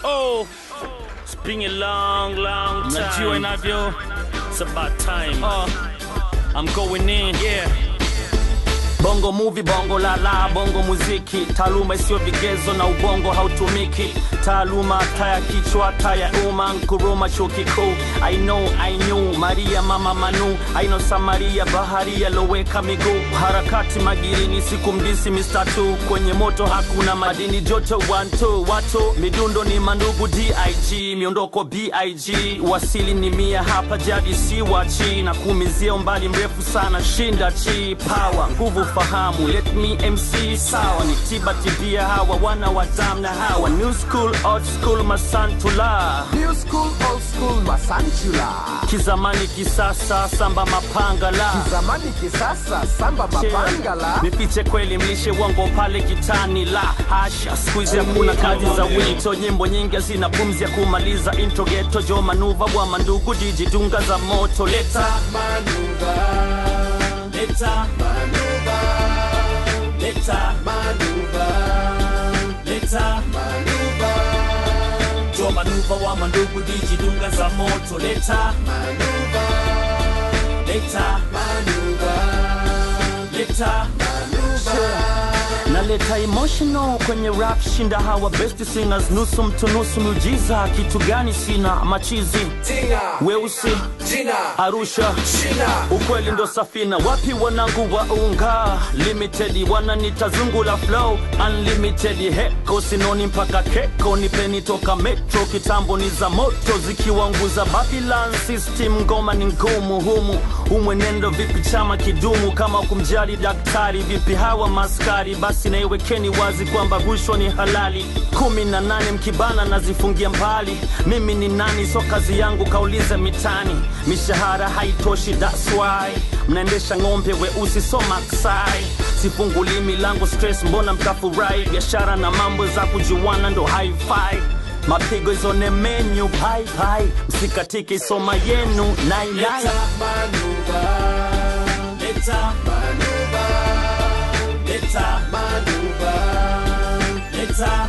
Oh, it's been a long, long time. Najua inavyo It's about time. uh, I'm going in. yeah. Bongo movie, bongo lala, bongo muziki, taaluma isiyo vigezo na ubongo hautumiki. Taaluma taya kichwa taya uma nkuruma chuo kikuu. I know, I knew Maria mama Manu, I know Samaria baharia loweka miguu. Harakati magirini siku mdisi Mr. Two kwenye moto hakuna madini joto one two watu midundo ni mandugu dig miondoko big wasili ni mia hapa jadi si wachi na kuumizia umbali mrefu sana shinda chi power nguvu fahamu let me mc sawa ni tiba tibia hawa wana watam na hawa new school old school masantula New school, old school, masantula. kizamani kisasa samba mapangala Zamani kisasa, samba mapangala. nifiche kweli mlishe wango pale kitani la hasha skuizi hakuna kazi za wito nyimbo nyingi zina pumzi ya kumaliza intro geto jo manuva bwa mandugu jiji dunga za moto leta leta leta leta jo manuva wa mandugu jiji dunga za moto leta leta leta naleta emotional kwenye rap shinda hawa best singers nusu mtu nusu miujiza kitu gani sina machizi Tinga, weusi jina, arusha China. ukweli ndo safina wapi wanangu wa unga limited wananita zungu la flow unlimited heko sinoni mpaka keko nipeni toka metro kitambo ni za moto zikiwanguza babylon system ngoma ni ngumu humu umwenendo vipi chama kidumu kama kumjali daktari vipi hawa maskari basi naiwekeni wazi kwamba rushwa ni halali kumi na nane mkibana nazifungia mbali mimi ni nani so kazi yangu kauliza mitani mishahara haitoshi that's why mnaendesha ng'ombe weusi so maksai sifunguli milango stress mbona mtafurahi biashara na mambo za kujuana ndo hi-fi mapigo izone menyu pai pai msikatike isoma yenu nailai leta leta leta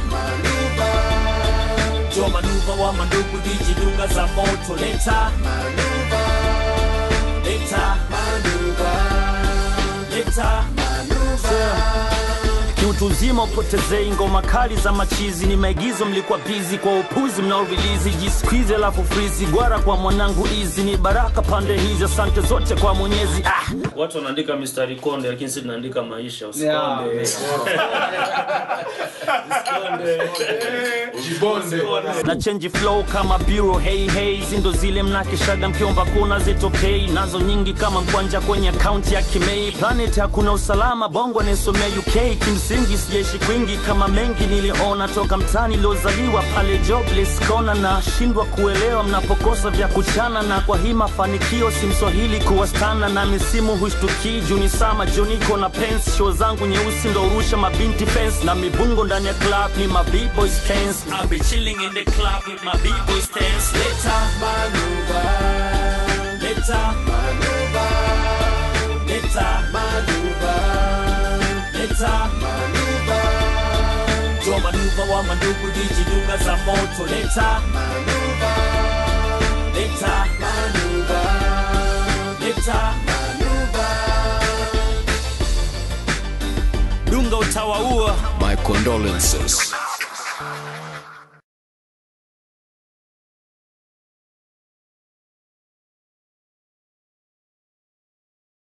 jo manuva wa mandugu jiji dunga za moto leta leta leta kiutu uzima upotezei ngoma kali za machizi ni maigizo mlikuwa bizi kwa upuzi mnaorilizi jiskwizi alafu frizi gwara kwa mwanangu izi ni baraka pande hizi asante zote kwa mwenyezi ah. Watu wanaandika mistari konde lakini sisi tunaandika maisha. Usikonde. na change flow kama bureau hey hey zindo zile mnakishaga mkiomba kuna zitokei nazo nyingi kama mkwanja kwenye akaunti ya kimei planet hakuna usalama bongo nisomea uk kimsingi sijaishi kwingi kama mengi niliona toka mtani liozaliwa pale jobless kona na shindwa kuelewa mnapokosa vya kuchana na kwa hii mafanikio si mswahili kuwastana na misimu hushtukii juni sama joniko na pens show zangu nyeusi ndo urusha mabinti fence na mibungo ndani ya club ni ma b-boys cans I'll be chilling in the club with my b-boys dance later later later later jo manuva wa mandugu jiji dunga za moto leta leta leta dunga utawaua My condolences.